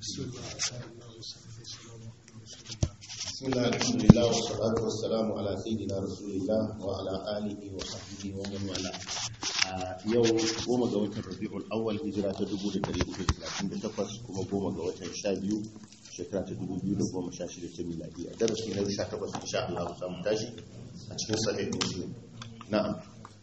بسم الله الحمد لله والصلاة والسلام على سيدنا رسول الله وعلى آله وصحبه ومن والاه yau goma ga watan rabi'ul awwal hijira ta 1438 kuma goma ga watan 12 shekara ta 2016 ta miladi a darasi na 18 insha Allah za mu tashi a cikin sahih muslim na'am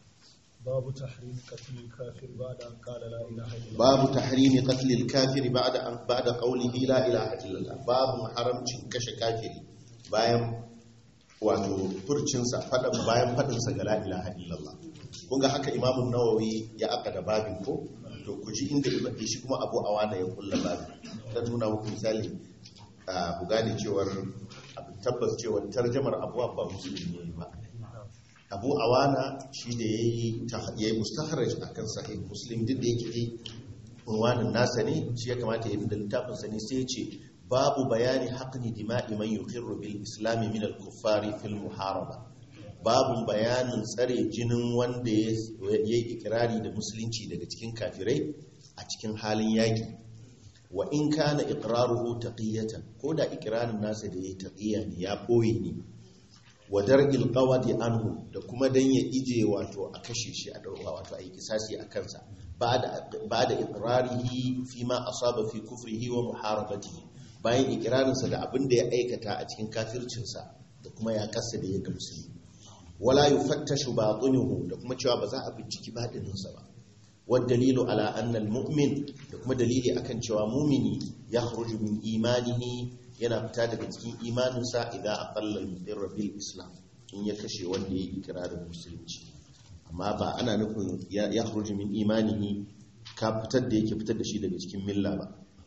باب تحريم قتل الكافر بعد أن قال لا إله إلا الله babu tahrimi qatl al-kafir ba'da an ba'da qawlihi la ilaha illallah babu haramcin kashe kafiri bayan wato furcin sa fadan bayan fadin sa ga la ilaha illallah kun ga haka imamu nawawi ya aka da babin ko to ku ji inda ibn shi kuma abu awana ya kulla babin ta nuna muku misali a ku gane cewar abu tabbas cewar tarjamar abuwa ba musulmi ne ba abu awana shi da ya yi mustaharaj a kan sahih muslim duk da yake yi unwanin nasa ne shi ya kamata ya yi da littafinsa ne sai ce babu bayani haƙni dima'i man yuqirru bil islami min al kuffari fil muharaba babu bayanin tsare jinin wanda ya yi ikirari da musulunci daga cikin kafirai a cikin halin yaƙi wa in kana iqraruhu taqiyatan ko da ikirarin nasa da yayi taqiya ne ya boye ne wadar ilkawadi anhu da kuma dan ya ije wato a kashe shi a dauka wato a yi kisasi a kansa ba da ikrarihi fi ma asaba fi kufrihi wa muharabatihi bayan ikirarinsa da abin da ya aikata a cikin kafircinsa da kuma ya kasa da ya ga musulmi wala yufattashu batinuhu da kuma cewa ba za a binciki batininsa ba wad dalilu ala anna al mu'min da kuma dalili akan cewa mumini yakhruju min imanihi yana fita daga cikin imaninsa idan a kallon mutsirra bil islam in ya kashe wanda ya yi ikirarin musulunci amma ba ana nufin ya hurji min imanihi ka fitar da yake fitar da shi daga cikin milla ba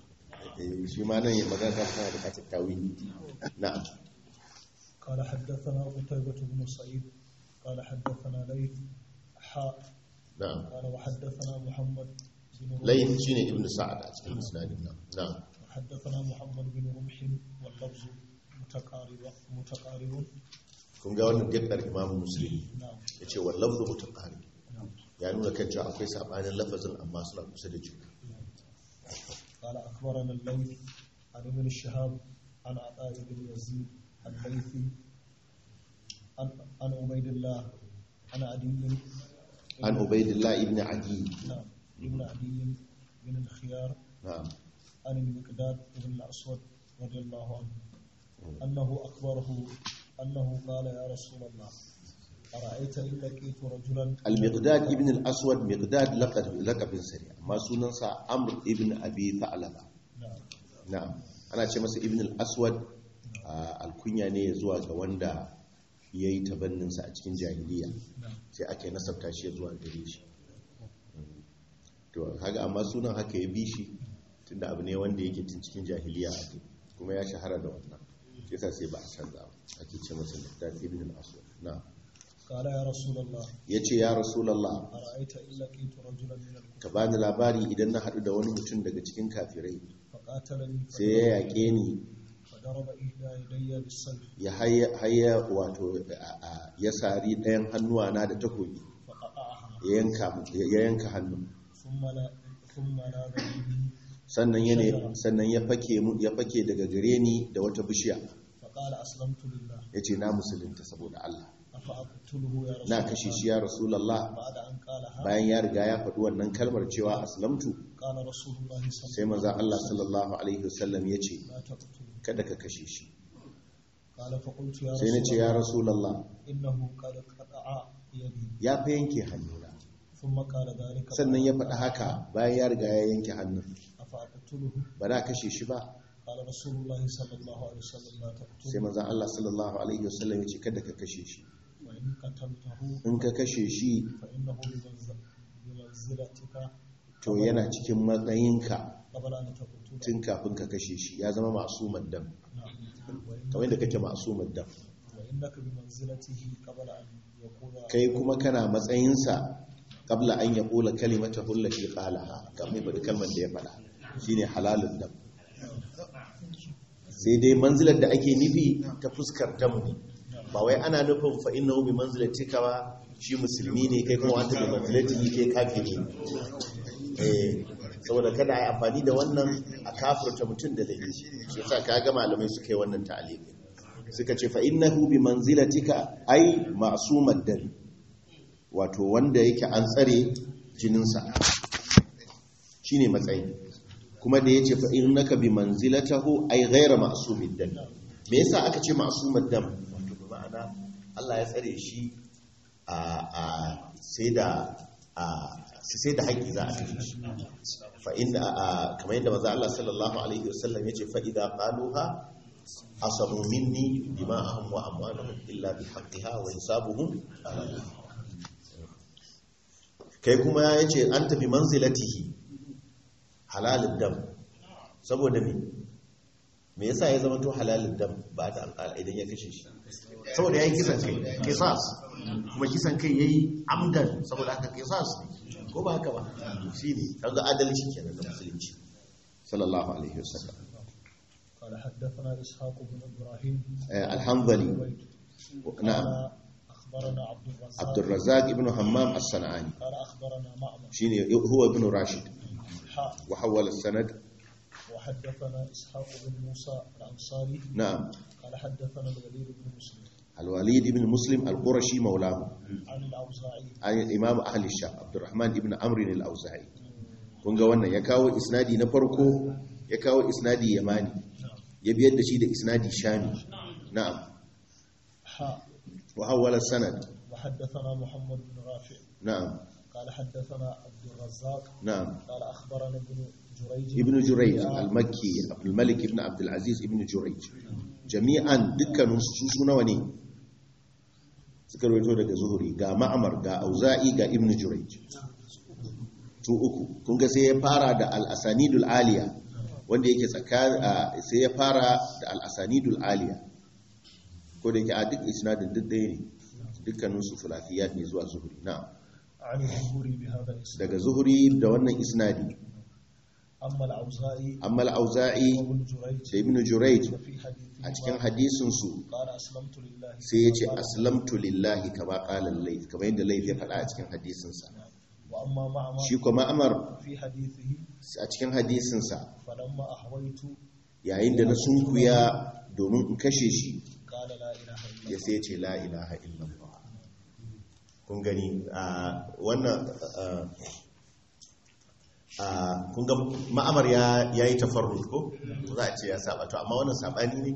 shi ma nan ya magana ta tana bukatar tawili na'am قال حدثنا قتيبة بن سعيد قال حدثنا ليث حاء na'am قال وحدثنا محمد بن رمح layin shine ibnu sa'ad a cikin isnadin nan na'am وحدثنا محمد بن رمح واللفظ متقارب متقارب kun ga wannan gaddar imamu muslim نعم yace wal lafzu mutaqarib نعم ya nuna kan cewa akwai sabanin lafazin amma suna kusa da juna قال أخبرنا الليث عن ابن الشهاب عن عطاء بن يزيد الليثي عن عن عبيد الله عن عدي an ubaidillah ibn adi نعم ابن عدي بن الخيار na'am عن المقداد بن الأسود رضي الله عنه أنه أخبره أنه قال يا رسول الله أرأيت إن لقيت رجلا al-miqdad ibn al-aswad miqdad laqab laqabin sari amma sunansa amr ibn abi tha'laba نعم na'am ana ce masa ibn al-aswad a alkunya ne zuwa ga wanda yayi tabannin sa a cikin jahiliya نعم sai ake nasabta shi zuwa gare shi to kaga amma sunan haka ya bi shi tunda abu ne wanda yake tun cikin jahiliya ake kuma ya shahara da wannan shi yasa sai ba a canza ba ake ce masa miqdad ibn al-aswad na'am قال يا رسول الله yace ya rasulullah أرأيت إن لقيت رجلا من ka الكفار bani labari idan na haɗu da wani mutum daga cikin kafirai فقاتلني sai ya yaƙe ni فضرب إحدى يدي بالسيف ya haya wato a- a- ya sari ɗayan hannuwana da takobi فقطعها ya yanka mu- ya yanka hannun ثم لا ثم لا به sannan ya ne sannan ya fake mu ya fake daga gare ni da wata bishiya فقال أسلمت لله yace na musulunta saboda Allah أفأقتله يا رسول na الله kashe shi ya rasulullah بعد أن قالها bayan ya riga ya faɗi wannan kalmar cewa aslamtu قال رسول الله صلى sai manzo Allah sallallahu alaihi wasallam yace لا تقتله kada ka kashe shi قال فقلت يا sai na ce رسول ya الله rasulullah إنه قد قطع يدي ya fa yanke hannuna ثم قال ذلك sannan ya faɗi haka bayan ya riga ya yanke hannun أفأقتله ba na kashe shi ba قال رسول الله صلى الله عليه وسلم لا sai تقتله manzan Allah sallallahu alaihi wasallam ya ce kada ka kashe shi وإن قتلته in ka kashe shi فإنه بمنزل- بمنزلتك to yana cikin matsayinka قبل أن تقتله tun kafin ka kashe shi ya zama masu maddam نعم وإن- kamar yadda kake masu maddam وإنك بمنزلته قبل أن يقول kai kuma kana matsayinsa kabla an ya kula kalimata hullati qalaha kamar yadda kalmar da ya faɗa shine halalun dam sai dai manzilar da ake nufi ta fuskar damu ne ba wai ana nufin fa innahu bi manzilatika ba shi musulmi ne kai kuma wanta bi manzilatihi kai kafiri ne eh saboda kada a yi amfani da wannan a kafurta mutum da laifi shi yasa ka ga malamai suka yi wannan ta'alimi suka ce fa innahu bi manzilatika ai ma'sumad dal wato wanda yake an tsare jininsa shine matsayi kuma da yace fa innaka bi manzilatahu ai ghayra ma'sumid dal me yasa aka ce ma'sumad dam wato bi ma'ana Allah ya tsare shi a a sai da a sai da haƙƙi za a kashe shi fa inna kamar yadda manzo Allah sallallahu alaihi wasallam yace fa idza qaluha asamu minni dima'ahum wa amwalahum illa bi haqqiha wa hisabuhum ala Allah kai kuma yace an tafi manzilatihi halalud dam saboda me me yasa ya zama to halalud dam ba da alƙala idan ya kashe shi saboda yayi kisan kai qisas kuma kisan kai yayi amdan saboda haka qisas ne ko ba haka ba shine kaga adalci kenan da musulunci sallallahu alaihi wasallam قال حدثنا إسحاق بن إبراهيم الحنظلي نعم قال أخبرنا عبد الرزاق عبد الرزاق ابن همام الصنعاني قال أخبرنا معمر شيني هو ابن راشد حاء وحول السند وحدثنا إسحاق بن موسى الأنصاري نعم قال حدثنا الوليد بن مسلم الوليد بن مسلم القرشي مولاه عن الأوزاعي عن الإمام أهل الشام عبد الرحمن ابن عمرو الأوزاعي kun ga wannan ya kawo isnadi na farko ya kawo isnadi yamani ya biyar da shi da isnadi shami na'am حاء wa hawala sanad وحدثنا محمد بن رافع na'am قال حدثنا عبد الرزاق na'am قال أخبرنا ابن جريج ibn jurayj al-makki abdul malik ibn abdul aziz ibn jurayj jami'an dukkanin su su nawa ne suka rawaito daga zuhuri ga ma'amar ga auza'i ga ibn jurayj su uku kun ga sai ya fara da al-asanidul aliya wanda yake tsakanin sai ya fara da al-asanidul aliya ko da yake a duk isnadin duk ɗaya ne dukkanin su fulafiyat ne zuwa zuhuri na'am عن الزهري بهذا الاسم daga zuhuri da wannan isnadi أما الأوزاعي amma al-auza'i وابن جريج da ibn jurayj ففي حديثه a cikin hadisinsu قال أسلمت لله sai ya ce aslamtu lillahi kama ƙalar laif kama yadda laif ya faɗa a cikin hadisinsa وأما معمر shi kuma amar في حديثه a cikin hadisinsa فلما أحويت yayin da na sunkuya domin in kashe shi قال لا إله إلا ya الله sai ce la ilaha illallah kun gani a wannan a kun ga ma'amar ya yi tafarrud ko za a ce ya saba to amma wannan sabani ne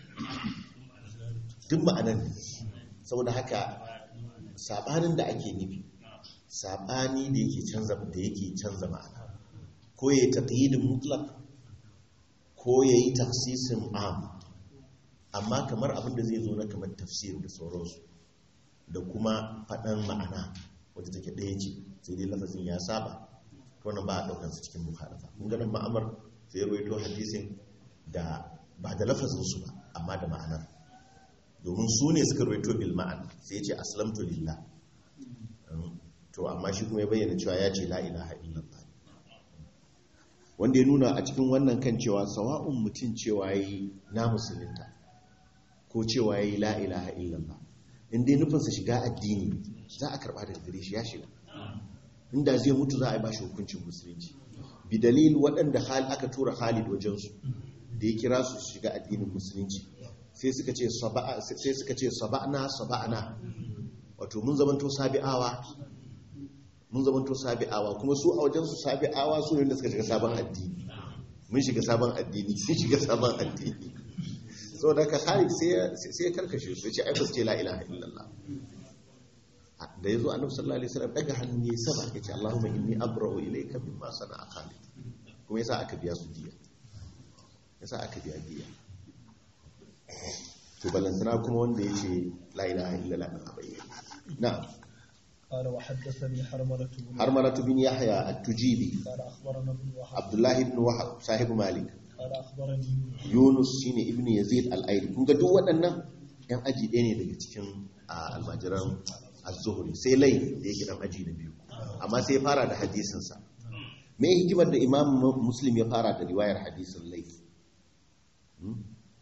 duk ma'anan ne saboda haka sabanin da ake nufi sabani da yake canza da yake canza ma'ana ko yayi taqyidin mutlaq ko yayi taksisin am amma kamar abin da zai zo na kamar tafsir da sauransu da kuma faɗan ma'ana wadda take ɗaya ce sai dai lafazin ya saba to wannan ba a ɗaukar su cikin mukhalafa kun ganin ma'amar sai ya rawaito hadisin da ba da lafazin su ba amma da ma'anar domin su ne suka rawaito bil ma'an sai ya ce aslamtu lillah to amma shi kuma ya bayyana cewa ya ce la ilaha illallah wanda ya nuna a cikin wannan kan cewa sawa'un mutum cewa yi na musulunta ko cewa yi la ilaha illallah inda ya nufinsa shiga addini za a karba daga gare shi ya shiga inda zai mutu za a yi ba shi hukuncin musulunci bi dalil waɗanda hal aka tura Khalid wajensu da ya kira su shiga addinin musulunci sai suka ce saba'a sai suka ce saba'na saba'na wato mun zamanto sabi'awa mun zamanto sabi'awa kuma su a wajensu sabi'awa su ne da suka shiga sabon addini mun shiga sabon addini sun shiga sabon addini sau da ka Khalid sai ya karkashe su ya ce ai ba su ce la ilaha illallah da ya zo annabi sallallahu alaihi wasallam daga hannu ya sama ya ce Allahumma inni abra'u ilayka mimma sana'a Khalid kuma yasa aka biya su diya yasa aka biya diya to balantana kuma wanda ya ce la ilaha illallah a bayyana na'am قال وحدثني حرملة بن harmalatu bin yahya at-tujibi قال أخبرنا ابن وهب abdullahi ibn wahab sahibu malik قال أخبرني يونس yunus shine ibn yazid al-aili kun ga duk waɗannan yan aji ɗaya ne daga cikin a, almajiran az-zuhri sai lai da yake dan aji na biyu amma sai ya fara da hadisin sa me hikimar da imam muslim ya fara da riwayar hadisin lai Hmm?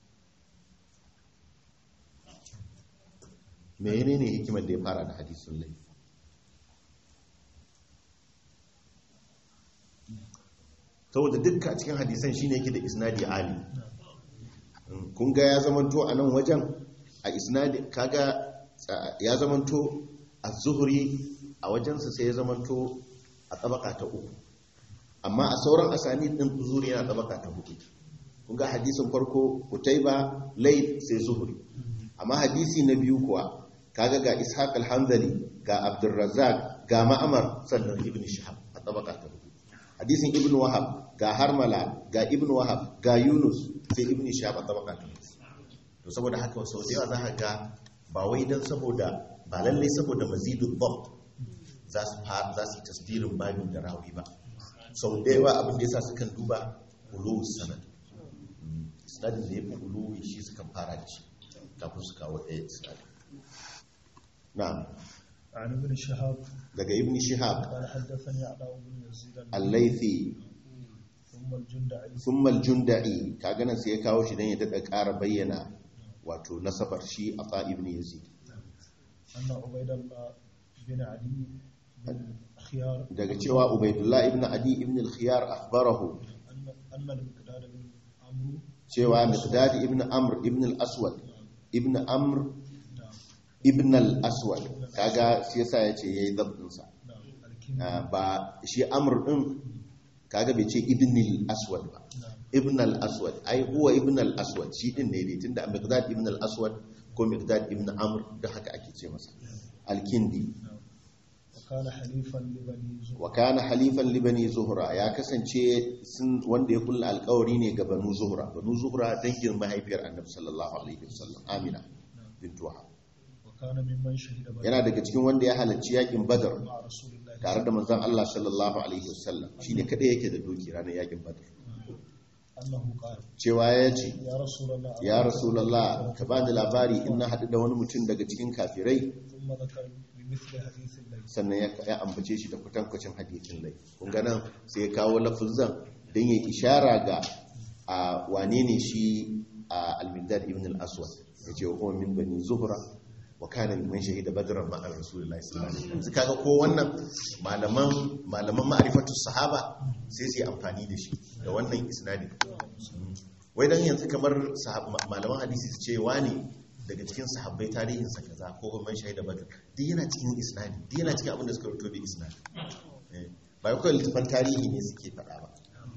me ne hikimar da ya fara da hadisin lai saboda dukkan cikin hadisan shine yake da isnadi ali kun ga ya zamanto a nan wajen a isnadi kaga ya zamanto a zuhuri a wajensa sai ya zamanto a tabaka ta uku amma a sauran asani din zuhuri yana tabaka ta hudu kun ga hadisin farko kutaiba lai sai zuhuri amma hadisi na biyu kuwa kaga ga ishaq al-hanzali ga abdurrazzaq ga ma'amar sannan ibn shihab a tabaka ta hudu hadisin ibn wahab ga harmala ga ibn wahab ga yunus sai ibn shihab a tabaka ta hudu to saboda haka sau da yawa za ka ga ba wai don saboda ba lallai saboda mazidun bab za su za su tasdirin babin da rawi ba sau da yawa abin da yasa sukan duba uluwi sanad sanadin da ya fi uluwi shi sukan fara da shi kafin su kawo ɗaya sanadin na'am عن ابن شهاب daga ibn shihab قال حدثني عطاء بن يزيد al-laythi ثم الجندعي thumma al-junda'i kaga nan sai ya kawo shi dan ya dada ƙara bayyana wato nasabar shi ata ibn yazid أن عبيد الله بن علي بن خيار daga cewa ubaidullah ibn adi ibn al-khiyar akhbarahu أن أن المقداد بن عمرو cewa miqdad ibn amr ibn al-aswad ibn amr نعم ibn al-aswad kaga shi yasa yace yayi dabdin sa نعم الكندي Ah, ba shi amr din kaga bai ce ibn al-aswad ba نعم ibn al-aswad ai huwa ibn al-aswad shi din ne dai tunda miqdad ibn al-aswad ko miqdad ibn amr da haka ake ce masa al-kindi نعم وكان حليفا لبني زهر wa kana halifan li bani zuhra ya kasance sun wanda ya kulla alƙawari ne ga banu zuhra banu zuhra dangin mahaifiyar annabi sallallahu alaihi wasallam amina bint wahab وكان ممن شهد بدر yana daga cikin wanda ya halarci yakin badar مع رسول الله tare da manzon Allah sallallahu alaihi wasallam shine kada yake da doki ranar yakin badar أنه قال cewa ya ce يا رسول الله ya rasulullah ka bani labari in na haɗu da wani mutum daga cikin kafirai ثم ذكر بمثل حديث الليل sannan ya ya ambace shi da kwatankwacin hadisin lai kun ga nan sai ya kawo lafuzan don ya ishara ga a wane ne shi a al-migdad ibn al-aswad ya ce wa kuma min bani zuhra wa kana min shahida badran ma'a rasulullahi sallallahu alaihi wasallam kaga ko wannan malaman malaman ma'rifatu sahaba sai su yi amfani da shi da wannan isnadi wai dan yanzu kamar sahab- malaman hadisi su ce wani daga cikin sahabbai tarihinsa kaza ko kuma man shahida badr duk yana cikin isnadi duk yana cikin abin da suka rubuto da isnadi Eh, ba kawai littafan tarihi ne suke faɗa ba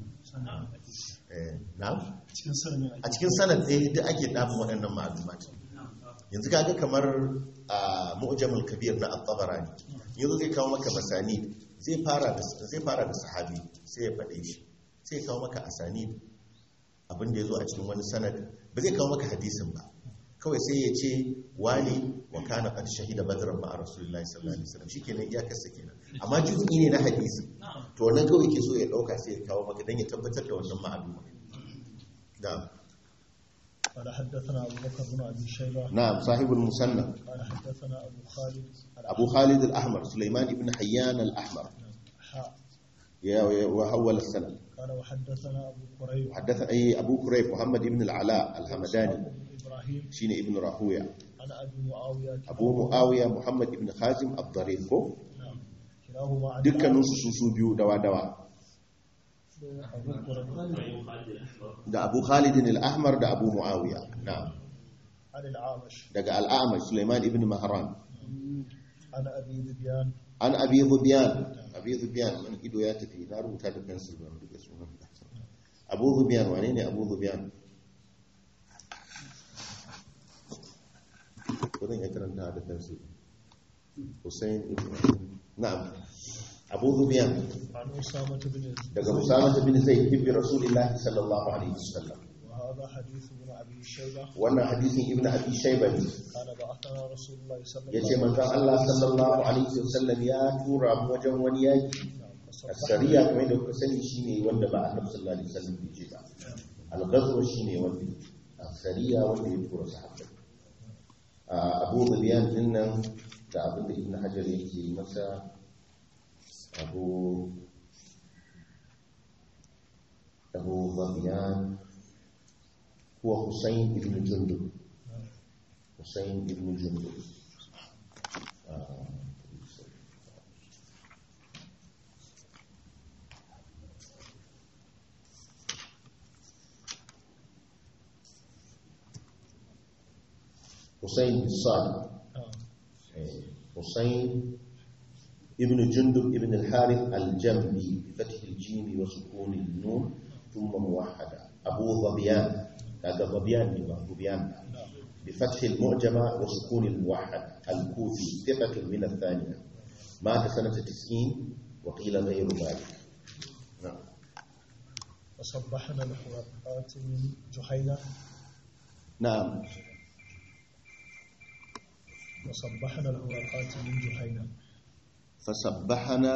Eh, na'am cikin sanin a cikin sanad ɗaya duk ake ɗafin waɗannan ma'alumat yanzu kaga kamar a mu'jamul kabir na at-tabarani yanzu zai kawo maka masani zai fara da zai fara da sahabi sai ya faɗe shi sai ya kawo maka asani abin da yazo a cikin wani sanad ba zai kawo maka hadisin ba kawai sai ya ce wani wa kana qad shahida badran ma'a rasulillahi sallallahu alaihi wasallam shikenan iyakar sa kenan amma juz'i ne na hadisi to wannan kawai ke so ya dauka sai ya kawo maka dan ya tabbatar da wannan ma'aluma na'am قال حدثنا أبو بكر بن أبي شيبة نعم صاحب المسنى قال حدثنا أبو خالد أبو خالد الأحمر سليمان بن حيان الأحمر حاء يا- يا- وحول السنة قال وحدثنا أبو قريب حدث أي أبو كريب محمد بن العلاء الهمداني بن إبراهيم شين ابن راهوية عن أبي معاوية أبو معاوية محمد بن خازم الضرير ko نعم كلاهما عن dukkaninsu su su biyu dawa dawa أبو قريب da Abu Khalid al-Ahmar da Abu Muawiya na'am عن العامش daga al-A'mash Sulaiman ibn Mahran عن أبي ذبيان an Abi Dhubyan Abi Dhubyan man ido ya tafi na rubuta da pencil ban rike sunan Abu Dhubyan wane ne Abu Dhubyan wurin ya karanta da pencil Hussein ibn na'am Abu Dhubyan عن أسامة بن يزيد daga Usama bin Zaid ibn Rasulullah sallallahu alaihi wasallam وهذا حديث ابن أبي شيبة wannan hadisin Ibn Abi Shayba ne قال بعثنا رسول الله صلى الله yace عليه manzon Allah sallallahu alaihi wasallam ya tura mu wajen wani yaki وسلم asariya kamar da kuka sani shine wanda ba Annabi sallallahu alaihi wasallam bai ce ba al-ghazwa shine wanda asariya wanda ya tura sahabbai a Abu Dhabiyan din nan da abin da Ibn Hajar yake masa Abu Abu Dhabiyan huwa Husayn ibn Jundub Husayn ibn Jundub آه. حسين بالصاد نعم حسين ابن جندب ابن الحارث الجنبي بفتح الجيم وسكون النون ثم موحدة أبو ظبيان هذا ظبيان يبقى ظبيان نعم بفتح المعجمة وسكون الموحد الكوفي ثقة من الثانية مات سنة تسعين وقيل غير ذلك نعم وصبحنا الحرقات من جحينة نعم وصبحنا الحرقات من جحينة فسبحنا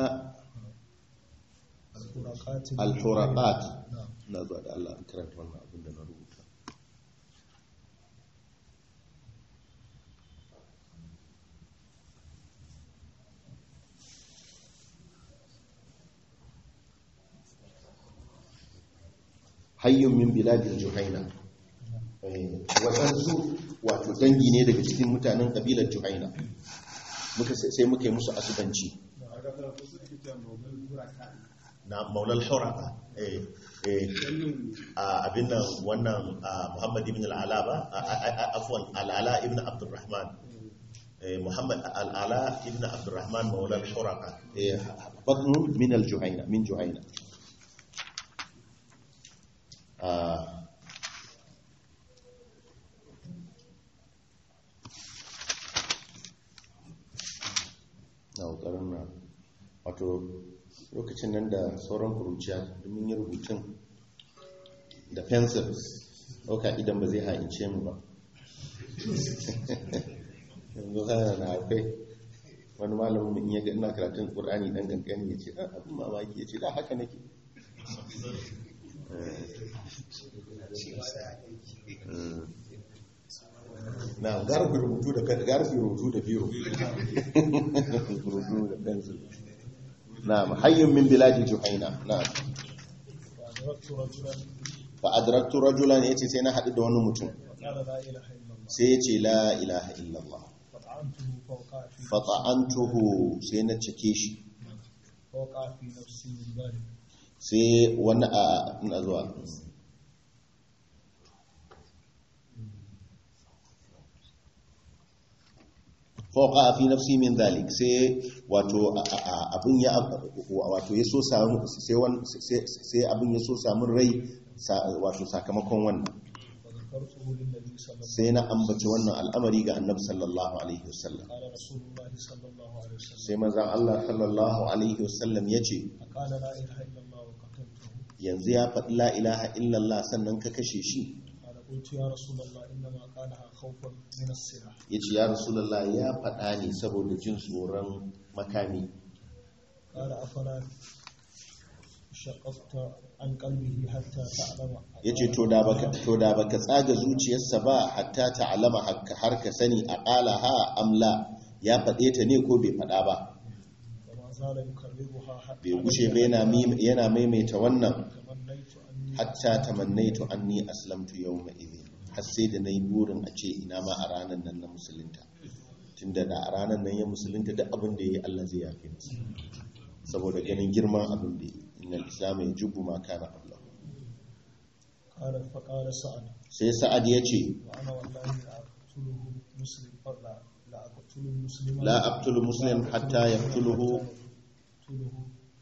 الحرقات من الحرقات جحينة. نعم na zuwa da Allah an karanta wannan abin da na rubuta hayyun min biladin juhaina Eh, waɗansu wato dangi ne daga cikin mutanen ƙabilar juhaina muka sai muka yi musu asubanci na maulal huraka eh eh a abin nan wannan a Muhammad ibn al-Ala ba a- a- a- afwan al-Ala ibn Abdurrahman eh Muhammad al-Ala ibn Abdurrahman maulal huraka eh batnu min al-Juhayna min Juhayna ah na ƙoƙarin na wato lokacin nan da sauran kuruciya domin yi rubutun da pencil ɗauka idan ba zai ha'ince mu ba yanzu hana na akwai wani malamin in yaga ina karatun ƙur'ani ɗan ƙanƙani ya ce "Ah, abin mamaki ya ce da haka nake Eh. na garfi rubutu da garfi rubutu da biro rubutu da pencil na'am hayyun min biladi juhaina na'am وأدركت رجلا fa adraktu rajulan yace sai na hadu da wani mutum فقال لا إله إلا الله sai yace la ilaha illallah فطعنته فوقع في fa ta'antuhu sai na cike shi فوقع في نفسي من ذلك sai wani a ina zuwa fauka fi nafsi min dhalik sai wato a- a- a- abin ya wato ya so samu sai wan- sai sai abin ya so samu rai sa- wato sakamakon wannan وذكرته للنبي صلى الله عليه sai na ambaci wannan al'amari ga annabi sallallahu alaihi wasallam وسلم قال رسول الله صلى الله عليه وسلم sai manzon Allah sallallahu alaihi wasallam yace فقال لا إله إلا الله وقتلته yanzu ya faɗi la ilaha illallah sannan ka kashe shi قال قلت يا رسول الله إنما قالها خوفا من السلاح ya ce ya rasulallah ya faɗa ne saboda jin tsoron makami قال أفلا شققت عن قلبه حتى تعلم ya ce to da baka to da baka tsaga zuciyarsa ba hatta ta alama har ka sani a ƙala ha amla ya faɗe ta ne ko bai faɗa ba وما زال يكررها حتى bai gushe ba yana mim- yana maimaita wannan تمنيت أني hatta tamannaitu anni aslamtu yawma idhin har sai da nayi burin a ce ina ma a ranar nan na musulunta tunda da a ranar nan ya musulunta duk abin da yayi Allah zai yafe masa saboda ganin girman abin da yayi innal islam yajibu ma kana qablahu قال فقال سعد sai sa'ad ya ce وأنا والله لأقتله مسلم لا لا أقتل مسلما la aqtulu muslim hatta yaqtuluhu أقتله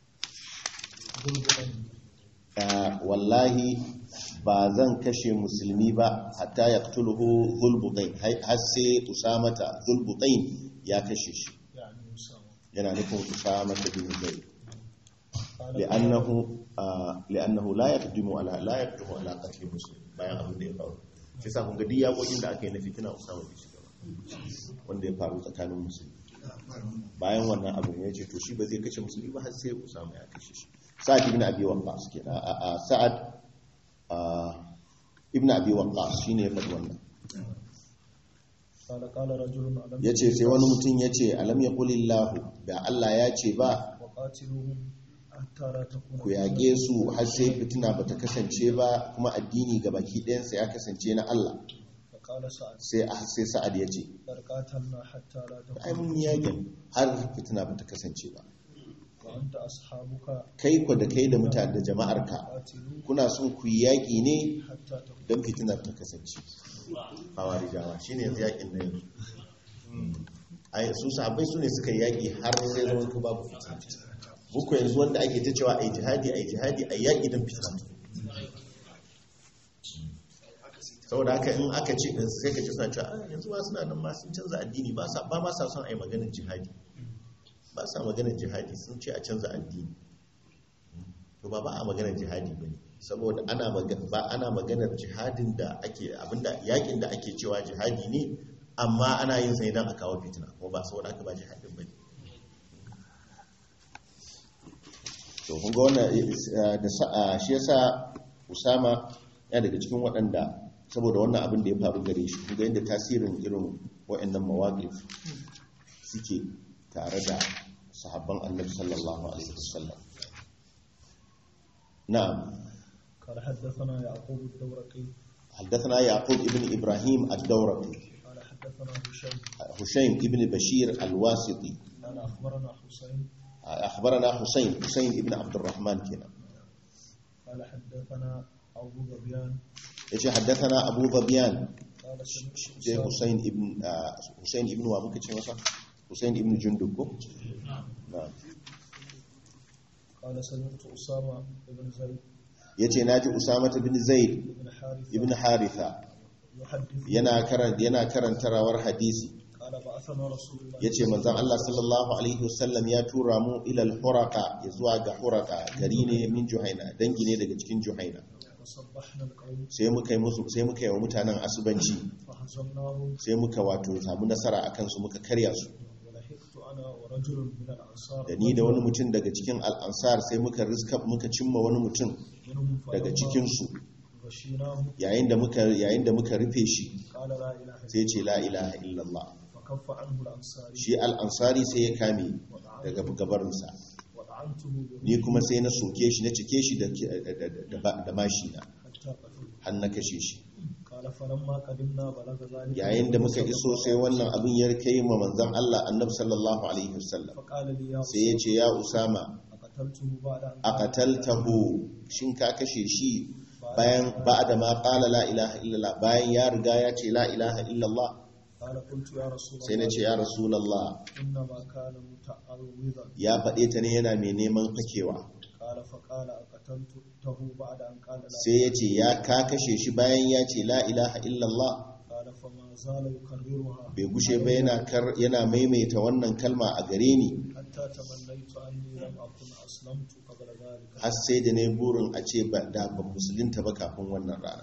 ظلما Ah, wallahi ba zan kashe musulmi ba hatta yaqtuluhu zulbutain har sai usamata zulbutain ya kashe shi يعني أسامة yana nufin usamata bin zaid قال li'annahu ah, li'annahu la yaqdimu ala la yaqdimu ala qatl muslim bayan abin da ya faru sai sa kun ga duk yakokin da aka yi na fitina usama bai shiga ba wanda ya faru tsakanin musulmi bayan wannan abin ya ce to shi ba zai kashe musulmi ba har sai usama ya kashe shi sa'ad ibn abi waqqas kenan a a sa'ad a, ibn abi waqqas shine ya faɗi wannan قال قال رجل ألم yace sai wani mutum yace alam yaqulillahu da Allah ya ce ba وقاتلوهم حتى لا تكون ku yaƙe su har sai fitina bata kasance ba kuma addini ga baki ɗayansa ya kasance na Allah فقال سعد sai sai sa'ad ya ce بل قاتلنا حتى لا ai تكون mun yi yaƙin har fitina bata kasance ba وأنت أصحابك kai ku da kai da mutane da jama'arka قاتلوا kuna son ku yi yaƙi ne حتى تكون don fitinar ta kasance hawarijawa shine yanzu yakin da yanzu ai su sahabbai su ne suka yaki har sai zama ko babu fitina muku yanzu wanda ake ta cewa ai jihadi ai jihadi ai yaki don fitina saboda haka in aka ce sai ka ce suna cewa "Ah, yanzu ma suna nan ma sun canza addini ba sa ba ma sa son ai maganar jihadi ba sa maganar jihadi sun ce a canza addini to ba ba a maganar jihadi ba ne saboda ana magana ba ana maganar jihadin da ake abinda yakin da ake cewa jihadi ne amma ana yin sa idan a kawo fitina kuma ba saboda aka ba jihadin ba ne to kun ga wannan eh, da sa- ah, shi yasa Usama ya daga cikin waɗanda saboda wannan abin da ya faru gare shi kun ga yadda tasirin irin waɗannan mawaqif suke tare da sahabban Annabi sallallahu alaihi wasallam na'am قال حدثنا يعقوب الدورقي حدثنا يعقوب ابن إبراهيم الدورقي قال حدثنا هشام هشيم ابن بشير الواسطي قال اخبرنا حسين أخبرنا حسين حسين ابن عبد الرحمن كنا قال حدثنا ابو ظبيان يجي حدثنا أبو ظبيان قال سمعت جاي أسامة- حسين ابن آه، حسين ابن وابو كتشي مثلا حسين ابن جندب كو؟ نعم قال سمعت اسامه بن زيد yace naji Usama bin Zaid بن حارثه ibn Haritha يحدث yana karan yana karanta rawar hadisi قال بعثنا رسول الله yace manzon Allah sallallahu alaihi wasallam ya tura mu ila al-Huraqa zuwa ga Huraqa gari ne min Juhaina dangi ne daga cikin Juhaina فصبحنا القوم sai muka yi musu sai muka yi wa mutanen asubanci فهزمناهم sai muka wato samu nasara akan su muka karya su ولحقت انا ورجل من الانصار da ni da wani mutum daga cikin al'ansar sai muka riska muka cimma wani mutum منهم daga فلما cikin su غشيناه yayin da muka yayin da muka rufe shi قال لا اله الا sai ce la ilaha illallah فكف عنه الانصاري shi al'ansari sai ya kame daga gabarinsa وطعنته به ni kuma sai na soke shi na cike shi da da- da- da mashi na حتى قتلته har na kashe shi قال فلما قدمنا بلغ ذلك yayin da muka iso sai wannan abin ya kai ma manzon Allah annabi sallallahu alaihi wasallam فقال لي يا sai ya ce ya usama أقتلته بعد أن aqataltahu shin ka kashe shi bayan ba'da ma qala la ilaha illallah bayan ya riga ya ce la ilaha illallah قال قلت يا رسول sai na الله ce ya rasulullah إنما كان متعوذا ya faɗe ta ne yana mai neman fakewa قال فقال أقتلته بعد أن قال لا sai ya ce ya ka kashe shi bayan ya ce la ilaha illallah قال فما زال يكررها bai gushe ba yana kar- yana maimaita wannan kalma a gare ni حتى تمنيت أني لم أكن أسلمت قبل ذلك har sai da ne burin a ce ba da ban musulunta ba kafin wannan rana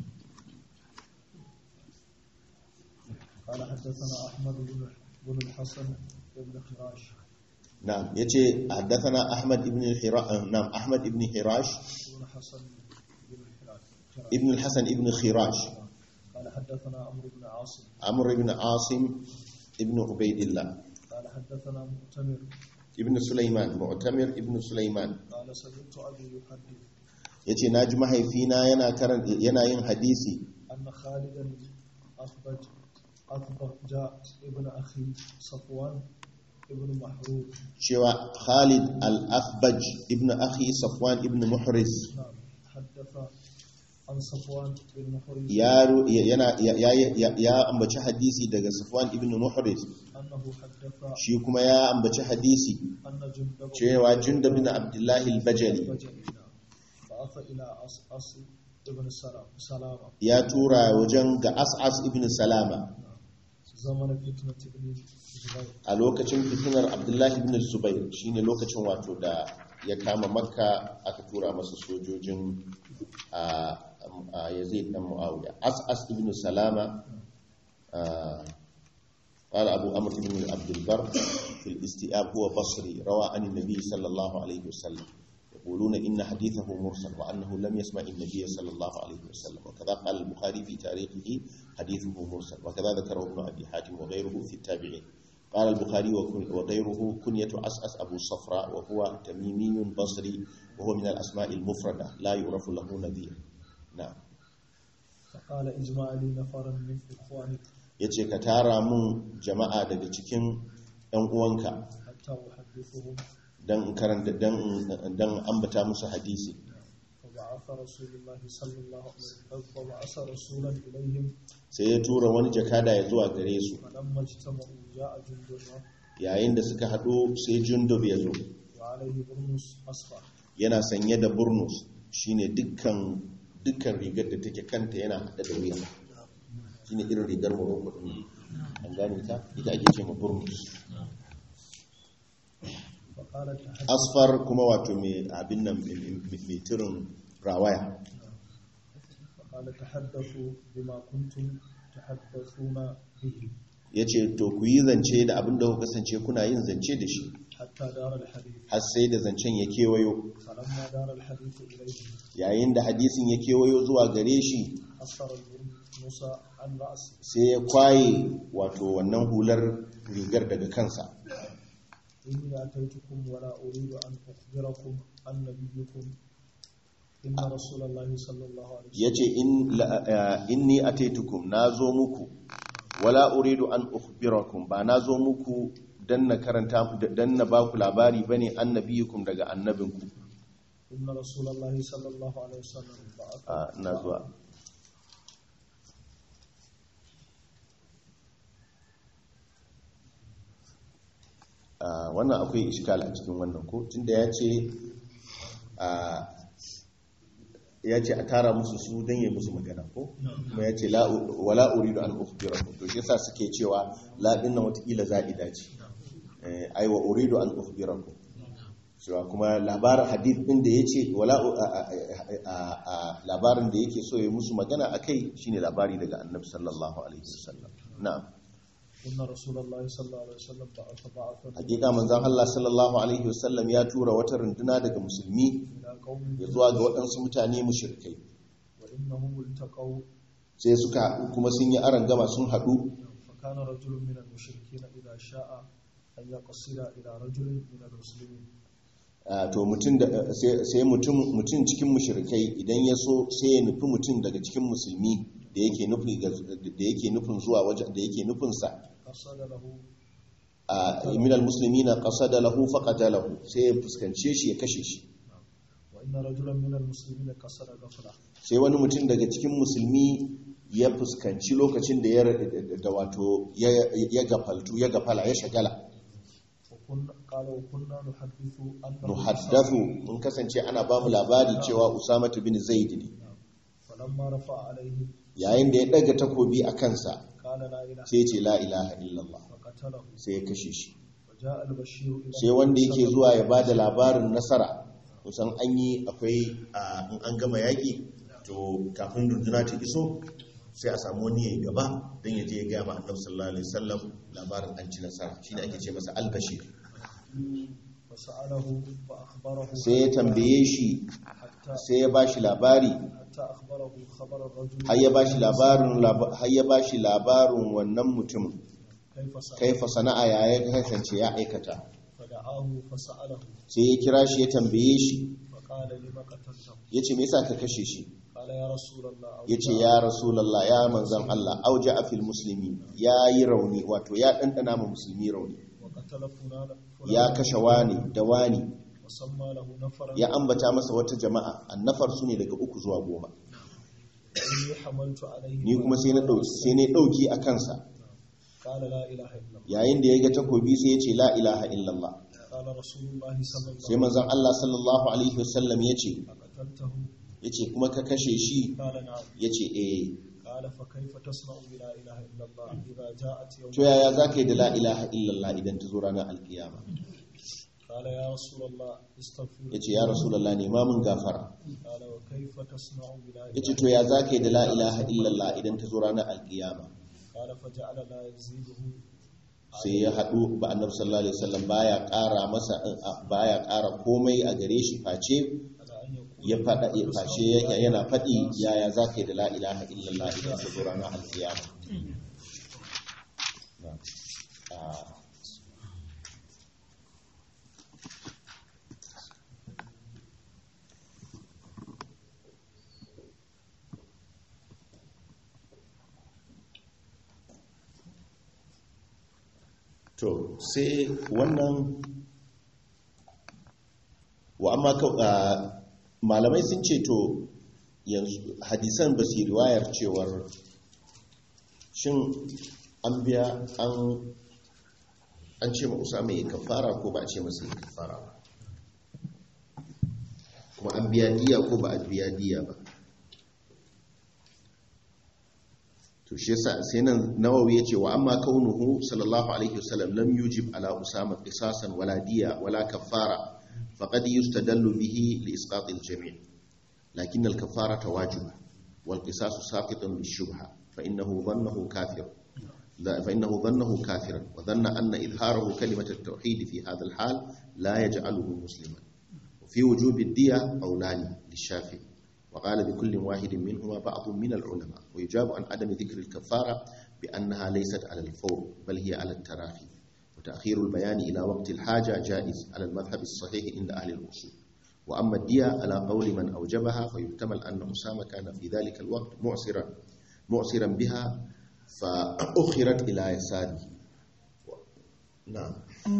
قال حدثنا أحمد بن بن الحسن بن خراش na'am yace haddathana ahmad ibn hirash na'am ahmad ibn hirash بن حسن بن خراش ibn al-hasan ibn khirash قال حدثنا عمرو بن عاصم amr ibn asim ibn ubaidillah قال حدثنا مؤتمر ibn sulaiman mu'tamir ibn sulaiman قال سمعت أبي يحدث yace naji mahaifina yana karan yana yin hadisi أن خالدا أخبج أخبج جاء ابن أخي صفوان ابن محروب cewa Khalid al-Akhbaj ibn akhi Safwan ibn Muhriz نعم حدث عن صفوان بن محروب ya ru- yana ya, ya- ya- ya ambaci hadisi daga Safwan ibn Muhriz أنه حدث shi kuma ya ambaci hadisi أن جندب cewa Jundab bin Abdullah al-Bajali بجلي بعث إلى أص ابن سلام سلامة ya tura wajen ga As'as ibn Salama زمن فتنة ابن زبير a lokacin fitinar Abdullah ibn Zubair shine lokacin wato da ya kama Makka aka tura masa sojojin a a Yazid dan Muawiya As'as ibn Salama آه، قال أبو أمر بن عبد البر في الاستئاب هو بصري روى عن النبي صلى الله عليه وسلم يقولون إن حديثه مرسل وأنه لم يسمع النبي صلى الله عليه وسلم وكذا قال البخاري في تاريخه حديثه مرسل وكذا ذكره ابن أبي حاتم وغيره في التابعين قال البخاري وكن- وغيره كنية أسأس أبو صفراء وهو تميمي بصري وهو من الأسماء المفردة لا يعرف له نذير نعم فقال اجمع لي نفرا من إخوانك ya ce ka tara mun jama'a daga cikin 'yan uwanka حتى أحدثهم don karanta don ambata musu hadisi فبعث رسول الله صلى الله عليه وسلم فبعث رسولا إليهم sai ya tura wani jakada ya zuwa gare su فلما اجتمعوا جاء جند yayin da suka haɗu sai jundub ya zo وعليه برنس أصفر yana sanye da burnus shine dukkan dukkan rigar da take kanta yana haɗe da wuya shine irin rigar morocco din an gane ta ita ake ce ma burnus فقال تحدث asfar kuma wato mai abin nan mai- mai mai turin rawaya فقال تحدثوا بما كنتم تحدثون به ya ce to ku yi zance da abin da ku kasance kuna yin zance da shi حتى دار الحديث har sai da zancen ya kewayo فلما دار الحديث إليه yayin da hadisin ya kewayo zuwa gare shi أثر البرنس عن رأسه sai ya kwaye wato wannan hular rigar daga kansa إني أتيتكم ولا أريد أن أخبركم عن نبيكم إن رسول الله صلى الله عليه وسلم ya ce inni a taitukum na zo muku wala uridu an ukhbirakum ba na zo muku dan na karanta dan na baku labari bane annabiyukum daga annabinku إن رسول الله صلى الله عليه وسلم بعث a ina zuwa a wannan akwai iskal a cikin wannan ko tunda ya ce a ya ce a tara musu su don yi musu magana ko kuma ya ce la- wala uridu an ukhbirakum to shi yasa suke cewa la dinnan watakila za'ida ce eh ai wa uridu an ukhbirakum cewa kuma labarin hadith din da yace wala a- a- a- a- labarin da yake so ya musu magana akai shine labari daga annabi sallallahu alaihi wasallam na'am إن رسول الله صلى الله عليه وسلم بعث بعثا hakika manzon Allah sallallahu alaihi wasallam ya tura wata runduna daga musulmi إلى قوم ya zuwa ga waɗansu mutane mushrikai وإنهم التقوا sai suka haɗu kuma sun yi aron gama sun haɗu فكان رجل من المشركين إذا شاء أن يقصد إلى رجل من المسلمين Ah, to mutum da sai sai mutum mutum cikin mushrikai idan ya so sai ya nufi mutum daga cikin musulmi da yake nufi ga- da yake nufin zuwa waje da yake nufin sa قصد له a min almuslimina qasada lahu faqatalahu sai ya fuskance shi ya kashe shi وإن رجلا من المسلمين قصد غفلة sai wani mutum daga cikin musulmi ya fuskanci lokacin da ya da wato ya ya gafaltu ya gafala ya shagala وكنا قال وكنا نحدث أنه nuhaddathu mun kasance ana ba mu labari cewa usama bin zaid ne فلما رفع عليه yayin da ya daga takobi a kansa قال لا إله sai ya ce la ilaha illallah فقتله sai ya kashe shi وجاء البشير إلى sai wanda yake zuwa ya bada labarin nasara kusan an yi akwai a in an gama yaƙi to kafin runduna ta iso sai a samu wani ya gaba don ya je ya gaya ma annabi sallallahu alaihi wasallam labarin an ci nasara shine ake ce masa albashir فسأله فأخبره sai ya tambaye shi حتى sai ya bashi labari حتى أخبره خبر الرجل har ya bashi labarin lab- har ya bashi labarin wannan mutum كيف سأل kaifa sana'a ya ya kasance ya aikata فدعاه فسأله sai ya kira shi ya tambaye shi فقال لما قتلته ya ce me yasa ka kashe shi قال يا رسول الله أو ya ce ya rasulallah ya manzan Allah auja a fil musulmi ya yi rauni wato ya ɗanɗana ma musulmi rauni وقتل فلانا ya kashe wani da wani وسمى له نفرا ya ambata masa wata jama'a annafar su ne daga uku zuwa goma إني حملت عليه ni kuma sai na ɗauki sai na ɗauki a kansa قال لا إله إلا الله yayin da ya ga takobi sai ya ce la ilaha illallah قال رسول الله صلى الله sai manzan Allah sallallahu alaihi wasallam ya ce فقتلته ya ce kuma ka kashe shi قال نعم ya ce eh قال فكيف تصنع بلا إله إلا الله إذا جاءت يوم to yaya za ka yi da la ilaha illallah idan ta zo ranar alkiyama قال يا رسول الله استغفر ya ce ya rasulallah ne ma mun gafara قال وكيف تصنع بلا ya ce إله to ya za ka yi da la ilaha illallah idan ta zo ranar alkiyama قال فجعل لا يزيده sai ya haɗu ba annabi sallallahu alaihi wasallam baya ƙara masa baya ƙara komai a gare shi face على أن يقول ya faɗa ya face yake yana faɗi yaya za ka yi da la ilaha illallah idan ta zo ranar alkiyama Na. Ah. to sai wannan wa amma ka- ah, malamai sun ce to yanzu hadisan ba su yi riwayar cewar shin an biya an an ce ma usama ya kafara ko ba a ce masa ya kafara ba kuma an biya diya ko ba a biya diya ba to shi yasa sai nan nawawi yace wa amma kaunuhu sallallahu alaihi wasallam lam yujib ala usama qisasan wala diya wala kafara faqad yustadallu bihi li isqat al jami' lakin al kafarata wajiba wal qisas saqitun bi shubha fa innahu dhannahu kafir fa innahu dhannahu kafiran wa dhanna anna idharahu kalimat at tauhid fi hadha al hal la yaj'aluhu musliman في وجوب الدية قولان للشافعي وقال بكل واحد منهما بعض من العلماء ويجاب عن عدم ذكر الكفارة بأنها ليست على الفور بل هي على التراخي وتأخير البيان إلى وقت الحاجة جائز على المذهب الصحيح عند أهل الأصول وأما الدية على قول من أوجبها فيحتمل أن أسامة كان في ذلك الوقت معسرا معسرا بها فأخرت إلى يساره نعم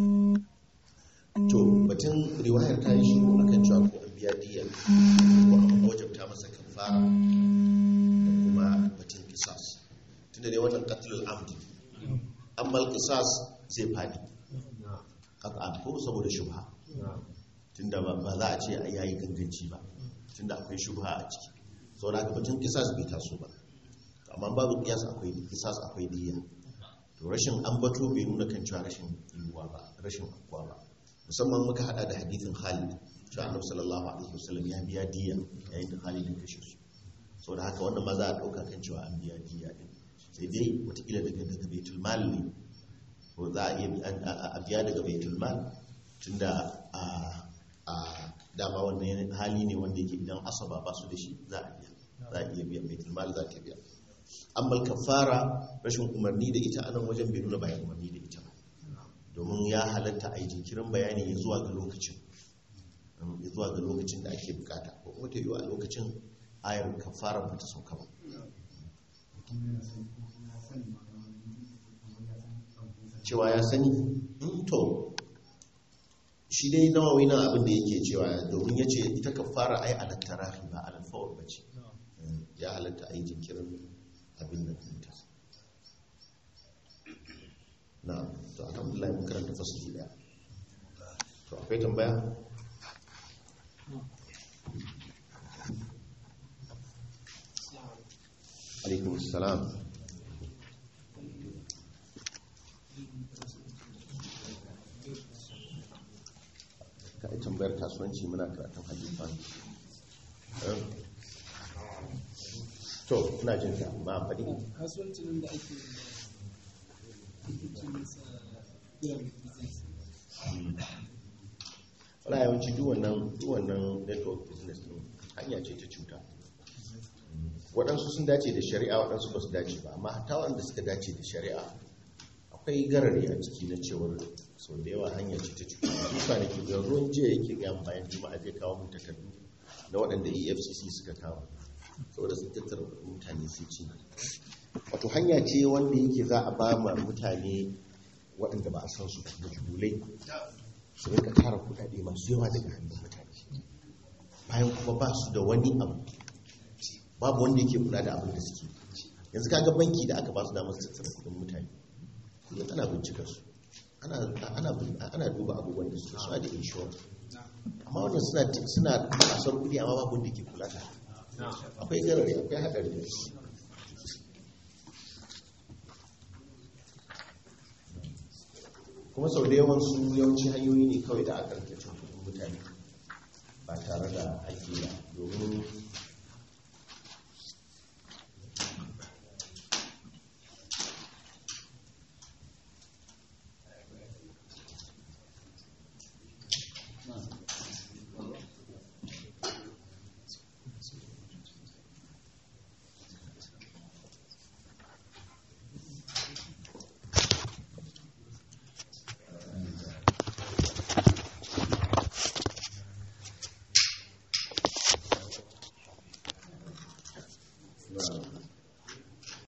to batun riwayar ta yi shiru a kan cewa ko an biya diya ko an wajabta masa kafara da kuma batun kisas tunda dai wannan qatlul amdi amma kisas zai fadi qat'an ko saboda shubha tunda ba za a ce a yayi ganganci ba tunda akwai shubha a ciki saboda haka batun kisas bai taso ba amma babu kiyas akwai kisas akwai diya to rashin ambato bai nuna kan cewa rashin yiwuwa ba rashin akwa ba musamman muka hada da hadithin Khalid cewa Annabi sallallahu alaihi wasallam ya biya diya yayin da Khalid ya kashe su so da haka wannan ma za a dauka kan cewa an biya diya din sai dai watakila daga daga baitul mal ne ko za a iya a biya daga baitul mal tunda a a dama wannan hali ne wanda yake idan asaba ba su da shi za a biya za a iya biya baitul mal za ta biya amma kafara rashin umarni da ita anan wajen bai nuna bayan umarni da ita ba domin ya halatta a yi jinkirin bayani ya zuwa ga lokacin ya zuwa ga lokacin da ake bukata ko kuma ta yi a lokacin ayar kafara ba ta sauka ba cewa ya sani to shi dai nawawi na abin da yake cewa domin ya ce ita kafara ai alattarahi ba alalfawar ba ce ya halatta a yi jinkirin abin da ta na to alhamdulillah mun karanta fasali daya to akwai tambaya alaikum salam ka yi tambayar kasuwanci muna karatun hajjifan to ina jin ka ba faɗi kasuwancin da ake wala yawanci duwannan duwannan network business din hanya ce ta cuta waɗansu sun dace da shari'a waɗansu ba su dace ba amma hatta waɗanda suka dace da shari'a akwai garari a ciki na cewar sau da yawa hanya ce ta cuta duka ne ke ruwan jiya yake gaya bayan juma'a zai kawo mun takardu na waɗanda efcc suka kawo saboda sun tattara mutane sun ci wato hanya ce wanda yake za a ba ma mutane waɗanda ba a san su majhulai su rinka tara kudade masu yawa daga hannun mutane bayan kuma ba su da wani abu babu wanda yake kula da abin da suke yanzu kaga banki da aka ba su damar tattara kudin mutane kullum ana bincika su ana duba abubuwan da suke suna da inshora amma wannan suna suna kasar kudi amma babu wanda yake kula da akwai garari akwai haɗari kuma sau da yawan su yawanci hanyoyi ne kawai da aka rike cin kudin mutane ba tare da haƙƙi ba domin